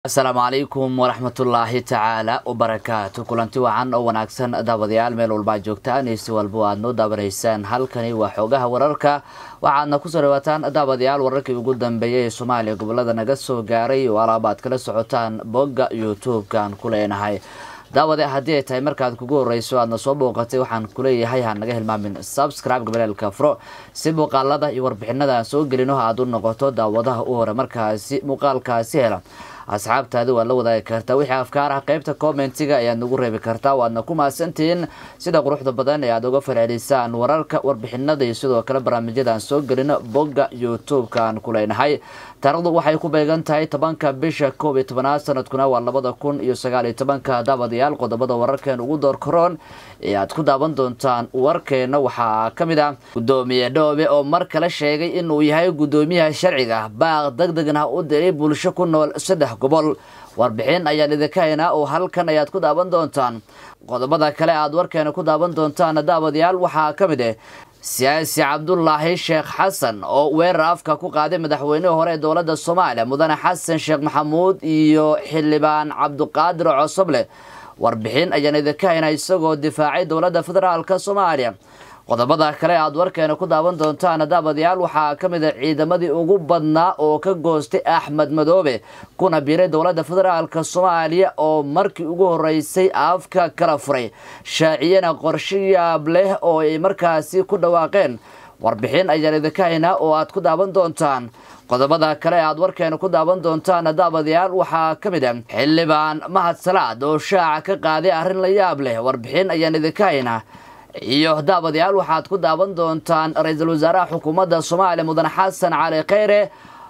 asalaamu calaykum waraxmatullaahi tacaala wabarakaatu kulanti wacan oo wanaagsan daawadayaal meel walba ad joogtaan iyo si walba aad noo daawanaysaan halkani waa xoogaha wararka waxaadna kusoo dhawaataan daawadayaal wararkii ugu dambeeyay ee soomaaliya gobolada naga soo gaaray oo alaaba aad kala socotaan bogga youtube-kan ku leenahay daawade haddii ay tahay markaad kugu horeyso aadna soo booqatay waxaan kuleeyahay ha naga hilmaamin subscribe gabalaalka furo si muuqaalada iyo warbixinada aan soo gelino aada u noqoto daawadaha u hore markaasi muuqaalkaasi hela asxaabtaadi waad la wadaagi kartaa wixii afkaar ah qeybta commentiga ayaad nagu reebi kartaa waadna ku mahadsantihiin sida quruxda badan ee aad uga falcelisaan wararka warbixinada iyo sidoo kale barnaamijyada aan soo gelino bogga youtube-ka aan ku leenahay taarikhdu waxay ku beegan tahay tobanka bisha koob iyo tobanaad sanadkuna waa labada kun iyo sagaal iyo tobanka daawadayaal qodobada wararkeen ugu door karoon ee aad ku daawan doontaan warkeena waxaa ka mid ah guddoomiye dhoobe oo mar kale sheegay inuu yahay guddoomiyaha sharciga baaq deg degna u diray bulsho ku nool saddex gobol warbixin ayaan idinka haynaa oo halkan ayaad ku daawan doontaan qodobada kale aad warkeena ku daawan doontaan daawadayaal waxaa ka mid ah siyaasi cabdulaahi sheekh xasan oo weerar afka ku qaaday madaxweynihii hore ee dowladda soomaaliya mudane xasan sheekh maxamuud iyo xildhibaan cabdiqaadir cosoble warbixin ayaan idinka haynaa isagoo difaacay dowladda federaalk soomaaliya qodobada kale aad warkeena ku daawan doontaan daawadayaal waxaa ka mid a ciidamadii ugu badnaa oo ka goostay axmed madoobe kuna biiray dowladda federaalk soomaaliya oo markii ugu horeysay afka kala furay shaaciyana qorshe yaab leh oo ay markaasi ku dhawaaqeen warbixin ayaan idinka haynaa oo aad ku daawan doontaan qodobada kale aad warkeena ku daawan doontaan daawadayaal waxaa ka mid a xildhibaan mahad salaad oo shaaca ka qaaday arrin la yaab leh warbixin ayaan idinka haynaa iyo daawadayaal waxaad ku daawan doontaan ra-iisul wasaaraha xukuumadda soomaaliya mudane xasan cali kheyre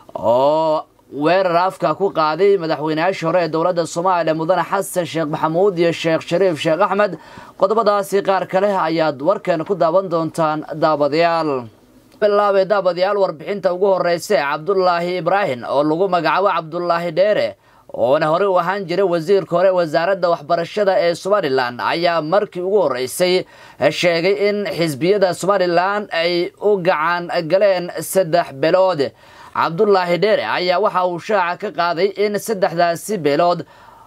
oo weerar afka ku qaaday madaxweyneyaashii hore ee dowladda soomaaliya mudane xasan sheekh maxamuud iyo sheekh shariif sheekh axmed qodobadaasi qaar kale ayaad warkeena ku daawan doontaan daawadayaal bilaabay daawadayaal warbixinta ugu horeysa ee cabdulaahi ibraahim oo lagu magacaabo cabdulaahi dheere oona horey u ahaan jiray wasiirka hore wasaaradda waxbarashada ee somalilan ayaa markii ugu horeysay sheegay in xisbiyada somalilan ay u gacan galeen saddex beelood cabdulaahi dheere ayaa waxa uu shaaca ka qaaday in saddexdaasi beelood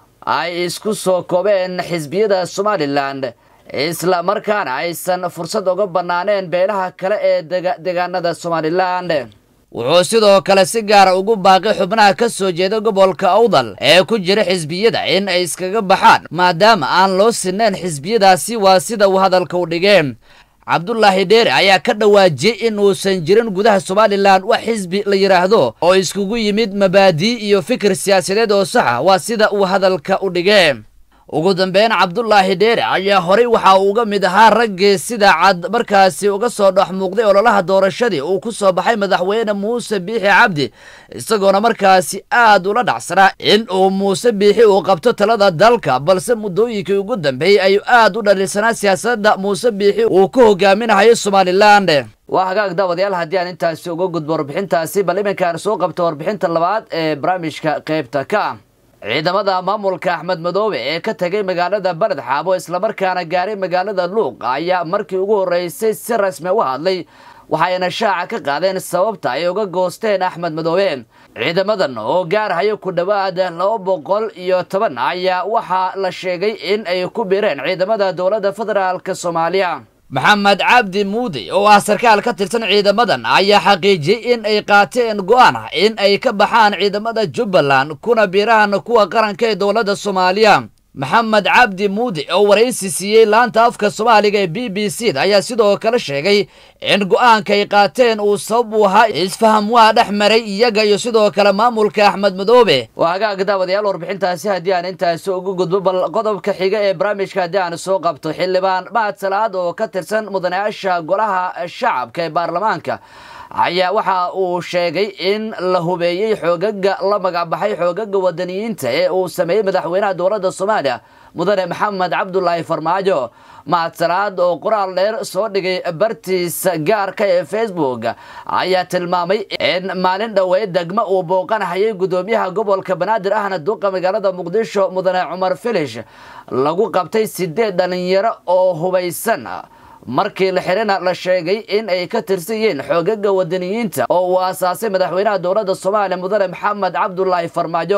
ay isku soo koobeen xisbiyada somalilan isla markaana aysan fursad uga bannaaneen beelaha kale ee deegaanada somalilan wuxuu sidoo kale si gaara ugu baaqay xubnaha ka soo jeeda gobolka awdal ee ku jira xisbiyada in ay iskaga baxaan maadaama aan loo sinayn xisbiyadaasi waa sida uu hadalka u dhigeen cabdulaahi dheere ayaa ka dhawaajiyey in uusan jirin gudaha somalilan wax xisbi la yidhaahdo oo iskugu yimid mabaadii iyo fikir siyaasadeed oo saxa waa sida uu hadalka u dhigee ugu dambeyn cabdulaahi dheere ayaa horey waxa uu uga mid ahaa raggii sida cad markaasi uga soo dhex muuqday ololaha doorashadii uu ku soo baxay madaxweyne muuse biixi cabdi isagoona markaasi aad ula dhacsanaa in uu muuse biixi uu qabto talada dalka balse muddooyinkii ugu dambeeyey ayuu aad u dhaliilsanaa siyaasadda muuse biixi uu ku hogaaminahayo somalilan waa hagaag daawadayaal haddii aan intaasi uga gudbo warbixintaasi bal iminkaan soo qabto warbixinta labaad ee barnaamijka qaybta ka ah ciidamada maamulka axmed madoobe ee ka tegay magaalada baled xaabo islamarkaana gaaray magaalada luuq ayaa markii ugu horeysay si rasmi u hadlay waxayna shaaca ka qaadeen sababta ay uga goosteen axmed madoobe ciidamadan oo gaarhayo ku dhowaad laba boqol iyo toban ayaa waxaa la sheegay in ay ku biireen ciidamada dowladda federaalk soomaaliya maxamed cabdi muudi oo ah sarkaal ka tirsan ciidamadan ayaa xaqiijiyey in ay qaateen go-aan ah in ay ka baxaan ciidamada jubbaland kuna biiraan kuwa qaranka ee dowladda soomaaliya maxamed cabdi muudi oo waraysi siiyey laanta afka soomaaliga ee b b c da ayaa sidoo kale sheegay in go-aanka ay qaateen uu sabab u ahaa isfaham waa dhex maray iyaga iyo sidoo kale maamulka axmed madoobe waa hagaag daawadayaal warbixintaasi haddii aan intaasi ugu gudbo bal qodobka xiga ee barnaamijka haddii aan soo qabto xildhibaan mahad salaad oo ka tirsan mudanayaasha golaha shacabka ee baarlamaanka ayaa waxa uu sheegay in la hubeeyey xoogaga la magacbaxay xoogaga wadaniyiinta ee uu sameeyey madaxweynaha dowladda soomaaliya mudane maxamed cabdulaahi farmaajo mahadsalaad oo qoraal dheer soo dhigay bartiisa gaarka ee facebook ayaa tilmaamay in maalin dhoweed degmo uu booqanhayay guddoomiyaha gobolka banaadir ahna duqa magaalada muqdisho mudane cumar filish lagu qabtay sideed dhalinyaro oo hubaysan markii la xirina la sheegay in ay ka tirsan yihiin xoogaga wadaniyiinta oo uu aasaasay madaxweynaha dowladda soomaaliya mudane maxamed cabdulaahi farmaajo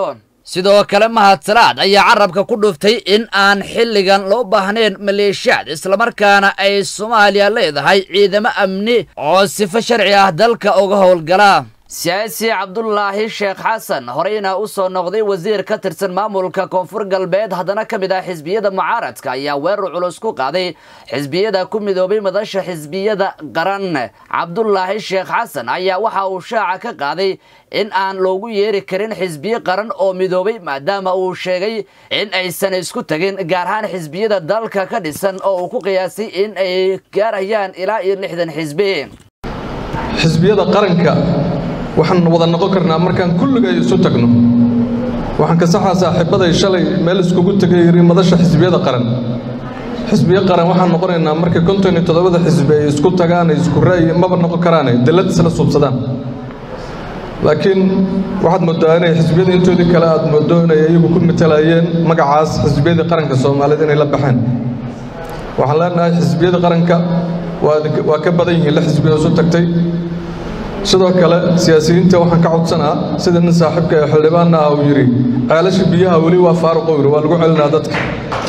sidoo kale mahadsalaad ayaa carabka ku dhuftay in aan xilligan loo baahnayn maleeshiyaad islamarkaana ay soomaaliya leedahay ciidamo amni oo sifo sharci ah dalka uga howlgala siyaasi cabdulaahi sheekh xasan horeyna u soo noqday wasiir ka tirsan maamulka koonfur galbeed haddana ka mid ah xisbiyada mucaaradka ayaa weerar culus ku qaaday xisbiyada ku midoobay madasha xisbiyada qaran cabdulaahi sheekh xasan ayaa waxa uu shaaca ka qaaday in aan loogu yeeri karin xisbiye qaran oo midoobay maadaama uu sheegay in aysan isku tagin gaar ahaan xisbiyada dalka ka dhisan oo uu ku qiyaasay in ay gaarayaan ilaa iyo lixdan xisbi xisbiyada qaranka waxaan wada noqon karnaa markaan kulligay isu tagno waxaan ka saxaa saaxiibbaday shalay meel iskugu tegay yidhi madasha xisbiyada qaran xisbiyo qaran waxaan noqonaynaa markay konton iyo toddobada xisbi ay isku tagaan ay isku ra'yi maba noqon karaane dallad isla suubsadaan laakiin waxaad moodaa inay xisbiyada intoodii kale aad moodo inay iyagu ku matalayeen magacaas xisbiyadii qaranka soomaaliyeed inay la baxeen waxaan leenahay xisbiyada qaranka waa ka badan yihiin la xisbiyo isu tagtay sidoo kale siyaasiyiinta waxaan ka codsanaa sida nin saaxiibka ee xildhibaanna ah uu yidhi ceelasha biyaha weli waa faaruqo yidhi waa lagu celinaa dadka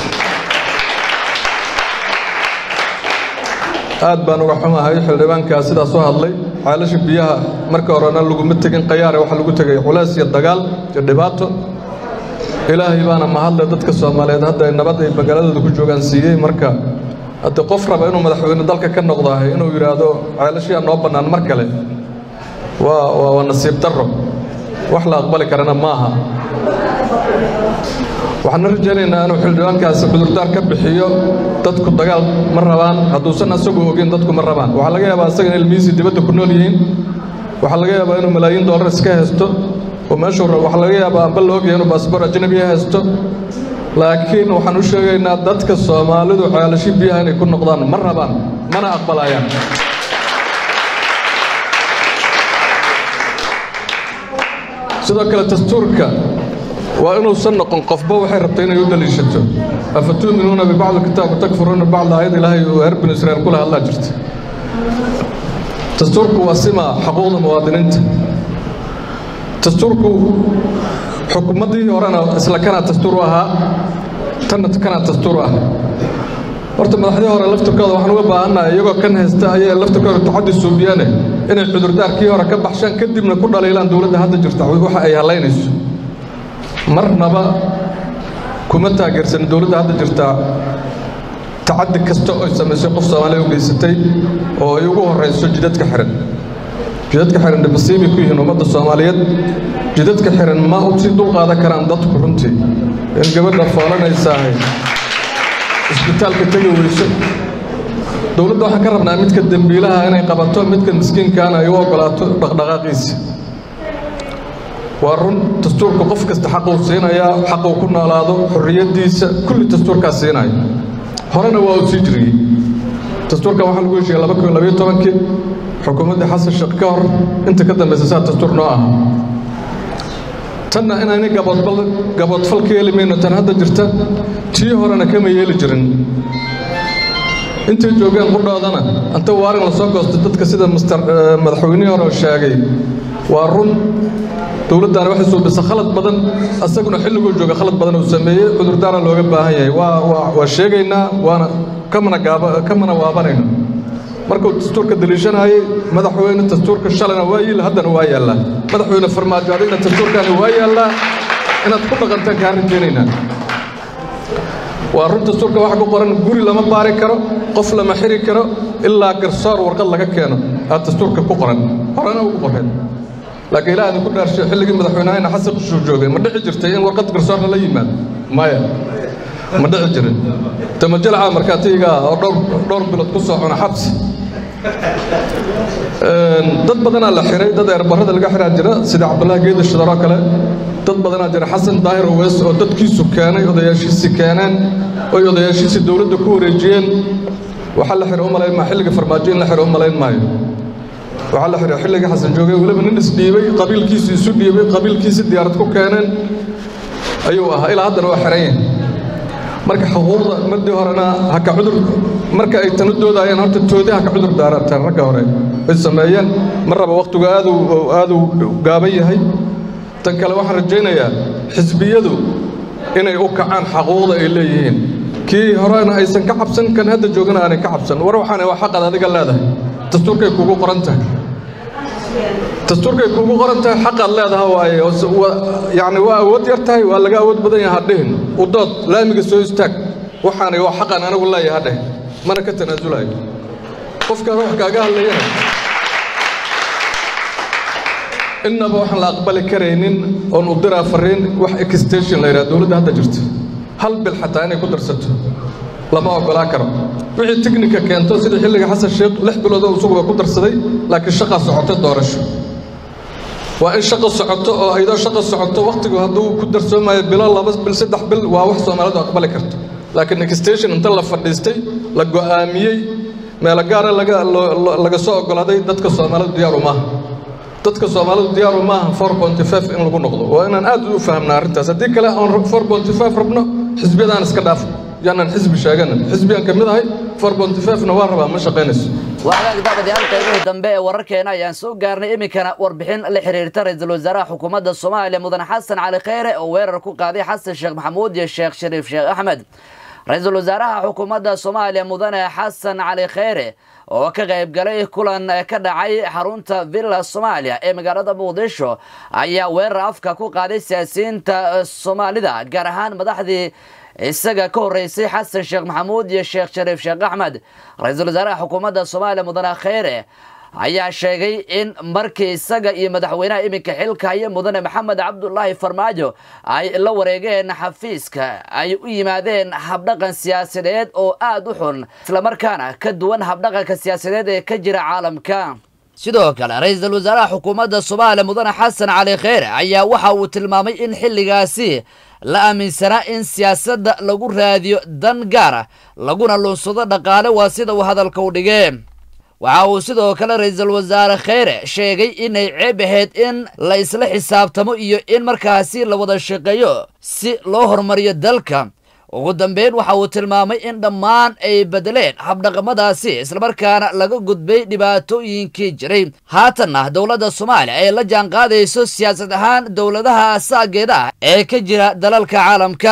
aad baan uga xumahay xildhibaankaa sidaas u hadlay ceelasha biyaha marka horena laguma tegin qayaare waxaa lagu tegay culays iyo dagaal iyo dhibaato ilaahay baana mahadle dadka soomaaliyeed hadda ay nabad ay magaaladooda ku joogaan siiyey marka hadde qof raba inuu madaxweyne dalka ka noqdahay inuu yidhaahdo ceelashiyaa noo bannaan mar kale waa waa nasiib darro wax la aqbali karana maaha waxaana rajaynaynaa inuu xildhibaankaasi cudurdaar ka bixiyo dadku dagaal ma rabaan hadduusan asagu ogeyn dadku ma rabaan waxaa laga yaabaa asaga in ilmihiisii dibadda ku nool yihiin waxaa laga yaabaa inuu malaayiin dollar iska haysto oo meeshuu rabo waxaa laga yaabaa amba la ogyahay inuu baasboor ajnabiya haysto laakiin waxaan u sheegaynaa dadka soomaalidu ceelashi biyaha inay ku noqdaan ma rabaan mana aqbalayaan sidoo kale dastuurka waa inuusan noqon qofba waxay rabtay inay u daliishato afatuuminuuna bibacdi kitaab watakfuruuna bacda aayad ilaahay uu reer binu israa'iil kula hadlaa jirta dastuurku waa sima xuquuqda muwaadiniinta dastuurku xukuumaddii horena isla kanaa dastuur u ahaa tanna kanaa dastuur u ah horta madaxdii hore laftirkooda waxaan uga baahannahay iyagoo kan haysta ayay laftirkooda tacaddi suubiyaane inay cudurdaarkii hore ka baxshaan kadibna ku dhaliilaan dowladda hadda jirta waxa ay hallaynayso marnaba kuma taageersan dowladda hadda jirta tacaddi kasta oy samaysay qof soomaaliya u geysatay oo ay ugu horrayso jidadka xihan jidadka xihan dhibasiibay ku yihiin ummadda soomaaliyeed jidadka xihan ma u sii dulqaadan karaan dadku runtii in gabadha foolanaysahay isbitaalka tegi weyso dowladda waxaan ka rabnaa midka dembiilaha inay qabato midka miskiinkaana ay u oggolaato dhaqdhaqaaqiisa waa run dastuurka qof kasta xaquu siinayaa xaquu ku noolaado xorriyaddiisa kulli dastuurkaas siinaya horena waa uu sii jiriyey dastuurkan waxaa lagu heshiiyey laba kun labayo tobankii xukuumaddii xasan sheekh ka hor inta ka dambaysa saa dastuur noo aha tanna inaynay gaboodbal gaboodfal ka yeeli mayno tan hadda jirta tii horena kama yeeli jirin intay joogeen qudhoodana anta waarin la soo goosto dadka sida mister madaxweynihii hore sheegay waa run dowladdaana waxay suubisa khalad badan asaguna xilliguu jooga khalad badan uu sameeyey cudurdaara looga baahan yahay waa waa waa sheegaynaa waana kamana gaaba kamana waabanayno markuu dastuurka daliishanaayey madaxweyne dastuurka shalayna waa yiil haddana waa yaallaa madaxweyne farmaajo adigna dastuurkaani waa yaallaa inaad ku dhaqantaan kaa rajaynaynaa waa run dastuurka waxa ku qoran guri lama baari karo qof lama xiri karo ilaa garsoor warqad laga keeno aad dastuurka ku qoran horena ugu qoreen laakiin ilaa idinku dhaarshay xilligii madaxweynahayna xasan qushuu joogay ma dhici jirtay in warqad garsoorna la yimaado maya ma dhici jirin tamajalaca markaatiga oo dhowr dhowr bilood ku soo cuna xabsi dad badanaa la xiray dad eerbarada laga xiraa jira sida cabdullaahi geeda shidaroo kale dad badanaa jira xasan daahir oweys oo dadkiisu keenay odayaashiisii keeneen oy odayaashiisii dowladda ku wareejiyeen waxaa la xiray u malayn maa xilliga farmaajo in la xiray u malayn maayo waxaa la xiray xilligii xasan joogay weliba nin isdhiibay qabiilkiisii isu dhiibay qabiilkiisii diyaarad ku keeneen ayuu ahaa ilaa haddana waa xiran yahay marka xuquuqda madii horena haka cudur marka ay tanu doodayeen horta toodi haka cudur daarataan ragga hore ay sameeyeen mar raba wakhtigu aadu aaduu gaaban yahay tan kale waxaan rajaynayaa xisbiyadu inay u kacaan xaquuqda ay leeyihiin kii horena aysan ka cabsan kan hadda joogana aanay ka cabsan war waxaana waa xaqaad adiga leedahay dastuurkay kuugu qoran tahay dastuurkay kuugu qoran tahay xaqaad leedaha waaye yacni waa awood yar tahay waa laga awood badan yaha hadhihin u dood laamiga soo istaag waxaanay waa xaqaan anigu leeyahay hadheh mana ka tanaasulayo qofkaan wax kaaga hadlayana innaba waxaan la aqbali karaynin oon u diraa farriin wax extension la yidhaha dowladda hadda jirto hal bil xataa inay ku darsato lama oggolaa karo wixii tiknika keento sida xilliga xasan sheekh lix biloodoo isaguba ku darsaday laakiin shaqaa socoto doorasho waa in shaqo socoto oo aydoo shaqo socoto wakhtigu hadduu ku darsoomayo bilo laba bil saddex bil waa wax soomaalidu aqbali karto laakiin extension inta la fadhiistay la go'aamiyey meelo gaara laga laga soo oggolaaday dadka soomaalidu diyaaru maaha dadka soomaalidu diyaaru maaha four ponty five in lagu noqdo waa inaan aad u fahamna arrintaas haddii kale aan four ponty five rabno xisbiyadaan iska dhaafo yaanaan xisbi sheeganan xisbiyaan ka mid ahay four ponty five-na waa rabaa ma shaqaynayso wagaag daabadayaal qaybihii dambe ee wararkeena ayaan soo gaarnay iminkana warbixin la xiriirta ra-iisul wasaaraha xukuumadda soomaaliya mudane xasan cali kheyre oo weerar ku qaaday xasan sheekh maxamuud iyo sheekh shariif sheekh axmed ra-iisul wasaaraha xukuumadda soomaaliya mudane xasan cali kheyre oo ka qayb galay kulan ka dhacay xarunta villa soomaaliya ee magaalada muqdisho ayaa weerar afka ku qaaday siyaasiyiinta soomaalida gaar ahaan madaxdii isaga ka horeysay xasan sheekh maxamuud iyo sheekh shariif sheekh axmed ra-iisul wasaaraha xukuumadda soomaaliya mudane kheyre ayaa sheegay in markii isaga iyo madaxweynaha iminka xilka haya mudane maxamed cabdulaahi farmaajo ay la wareegeen xafiiska ay u yimaadeen habdhaqan siyaasadeed oo aada u xun islamarkaana ka duwan habdhaqanka siyaasadeed ee ka jira caalamka sidoo kale ra-iisul wasaaraha xukuumadda soomaaliya mudane xasan cali kheyre ayaa waxa uu tilmaamay in xilligaasi la aaminsanaa in siyaasadda lagu raadiyo dan gaara laguna lunsado dhaqaale waa sida uu hadalka u dhigee waxa uu sidoo kale ra-iisul wasaare kheyre sheegay inay ceeb ahayd in la isla xisaabtamo iyo in markaasi la wada shaqeeyo si loo horumariyo dalka ugu dambeyn waxa uu tilmaamay in dhammaan ay bedeleen habdhaqamadaasi islamarkaana laga gudbay dhibaatooyinkii jiray haatanna dowladda soomaaliya ay la jaan qaadayso siyaasad ahaan dowladaha asaageeda ah ee ka jira dalalka caalamka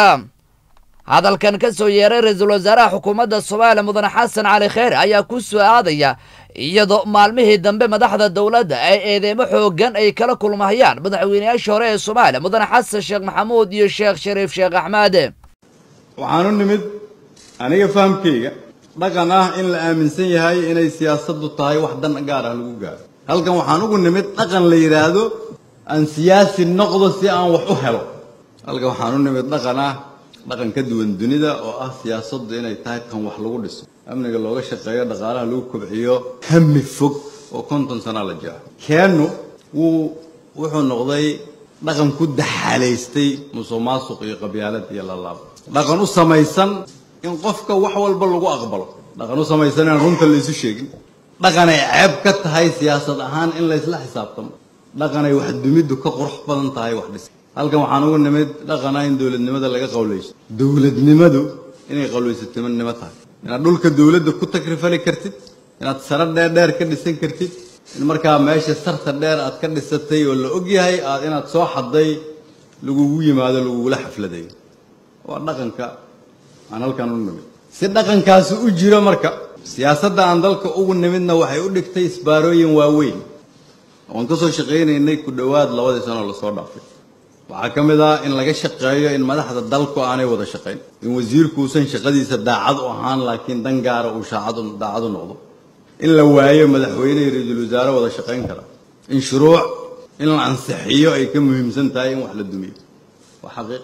hadalkan ka soo yeeray ra-iisul wasaaraha xukuumadda soomaaliya mudane xasan cali kheyre ayaa ku soo aadaya iyadoo maalmihii dambe madaxda dowladda ay eedeemo xoogan ay kala kulmahayaan madaxweynayaashii hore ee soomaaliya mudane xasan sheekh maxamuud iyo sheekh shariif sheekh axmed waxaan u nimid aniga fahamkayga dhaqan ah in la aaminsan yahay inay siyaasaddu tahay wax dan gaar ah lagu gaaro halkan waxaan ugu nimid dhaqan la yidhaahdo aan siyaasi noqdo si aan wax u helo halkan waxaan u nimid dhaqan ah dhaqan ka duwan dunida oo ah siyaasaddu inay tahay kan wax lagu dhiso amniga looga shaqeeyo dhaqaalaha lagu kobciyo hami fog oo konton sana la jiro keennu wuu wuxuu noqday dhaqan ku daxalaystay musuq maasuq iyo qabyaalad iyo lalaab dhaqan u samaysan in qofka wax walba lagu aqbalo dhaqan u samaysan inaan runta la isu sheegin dhaqan ay ceeb ka tahay siyaasad ahaan in la isla xisaabtamo dhaqan ay wax dumiddu ka qurux badan tahay wax dhis halkan waxaan ugu nimid dhaqana in dowladnimada laga qawlaysto dowladnimadu inay qawlaysatinimo tahay inaad dhulka dowladda ku takrifali kartid inaad sare dheer dheer ka dhisan kartid in markaa meesha sarta dheer aad ka dhisatay oo la ogyahay aad inaad soo xadday lagugu yimaado lagugula xafladayo waa dhaqanka aan halkan u nimid si dhaqankaasi u jiro marka siyaasadda aan dalka ugu nimidna waxay u dhigtay isbaarooyin waaweyn waan ka soo shaqaynaynay ku dhowaad labadii sano lasoo dhaafay waxaa ka mid ah in laga shaqeeyo in madaxda dalku aanay wada shaqayn in wasiirku uusan shaqadiisa daacad u ahaan laakiin dan gaara uu shaacad daacad u noqdo in la waayo madaxweyne iyo ra-iisul wasaare wada shaqayn kara in shuruuc in la ansixiyo ay ka muhiimsan tahay in wax la dumiyo waa xaqiiq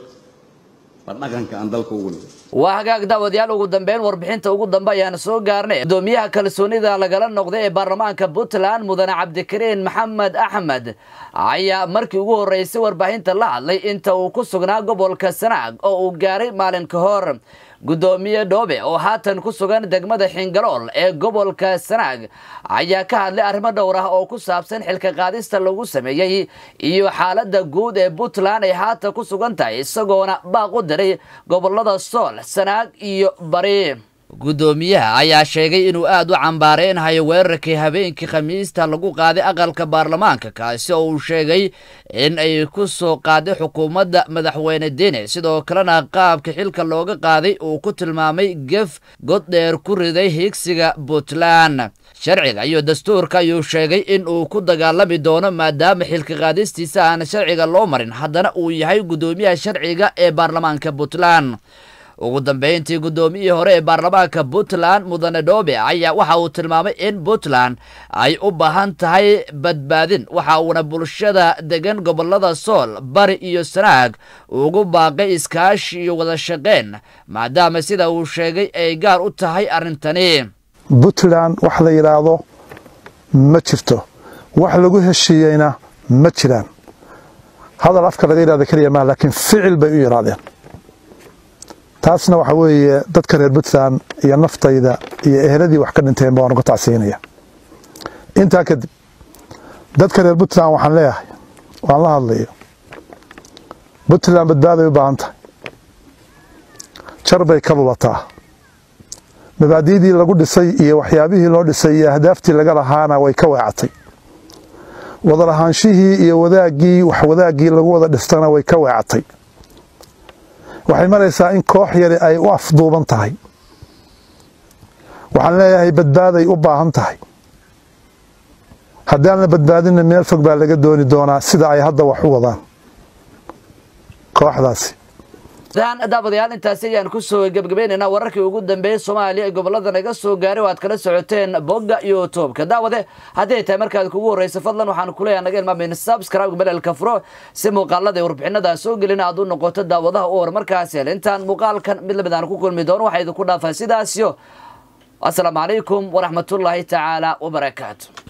waa dhaqanka aan dalka ugu nimid waa hagaag daawadayaal ugu dambeyn warbixinta ugu dambe ayaan soo gaarnay gudoomiyaha kalsoonida lagala noqday ee baarlamaanka puntland mudane cabdikariin maxamed axmed ayaa markii ugu horreysay warbaahinta la hadlay inta uu ku sugnaa gobolka sanaag oo uu gaaray maalin ka hor gudoomiye dhoobe oo haatan ku sugan degmada xingalool ee gobolka sanaag ayaa ka hadlay arrimo dhowr ah oo ku saabsan xilka qaadista lagu sameeyey iyo xaaladda guud ee puntland ay haatan ku sugan tahay isagoona baaq u diray gobolada sool sanaag iyo bari guddoomiyaha ayaa sheegay inuu aada u cambaareynayo weerarkii habeenkii khamiista lagu qaaday aqalka baarlamaanka kaasi oo uu sheegay in ay ku soo qaaday xukuumadda madaxweyne dene sidoo kalena qaabka xilka looga qaaday uu ku tilmaamay gef god dheer ku riday higsiga puntland sharciga iyo dastuurka ayuu sheegay in uu ku dagaalami doono maadaama xilka qaadistiisa aan sharciga loo marin haddana uu yahay guddoomiyaha sharciga ee baarlamaanka puntland ugu dambeyntii guddoomiyihii hore ee baarlamaanka puntland mudane dhoobe ayaa waxa uu tilmaamay in puntland ay u baahan tahay badbaadin waxa uuna bulshada degan gobolada sool bari iyo sanaag ugu baaqay iskaashi iyo wada shaqeyn maadaama sida uu sheegay ay gaar u tahay arrintani puntland wax la yidhaahdo ma jirto wax lagu heshiiyeyna ma jiraan hadal afka laga yidhahda keliya maa laakiin ficil bay u yidhaahdeen taasna waxa weeye dadka reer puntland iyo naftayda iyo eheladii wax ka dhinteenba waan uga tacsiinaya intaa kadib dadka reer puntland waxaan leeyahay waan la hadlayo puntland badbaaday u baahan tahay jar bay ka lulataa mabaadi'dii lagu dhisay iyo waxyaabihii loo dhisay iyo ahdaaftii laga lahaana way ka weecatay wadalahaanshihii iyo wadaaggii wax wadaaggii lagu wada dhistana way ka weecatay waxay maraysaa in koox yari ay u afduuban tahay waxaan leeyahay badbaaday u baahan tahay haddaan la badbaadinna meel fog baa laga dooni doonaa sida ay hadda wax u wadaan kooxdaasi daawadayaal intaasi ayaan kusoo gebgabaynaynaa wararkii ugu dambeeyey soomaaliya ee gobolada naga soo gaaray oo aad kala socoteen bogga youtube-ka daawade hadday tahay markaad kugu horreysa fadlan waxaan kuleeyahay naga ilmaamayna subscribe belelka furo si muuqaalada ee warbixinada soo gelina aad u noqoto daawadaha u hor markaas hel intaan muuqaalkan mid lamid aan ku kulmi doono waxaa idinku dhaafaa sidaasyo asalaamu calaykum waraxmatullaahi tacaala wabarakaatu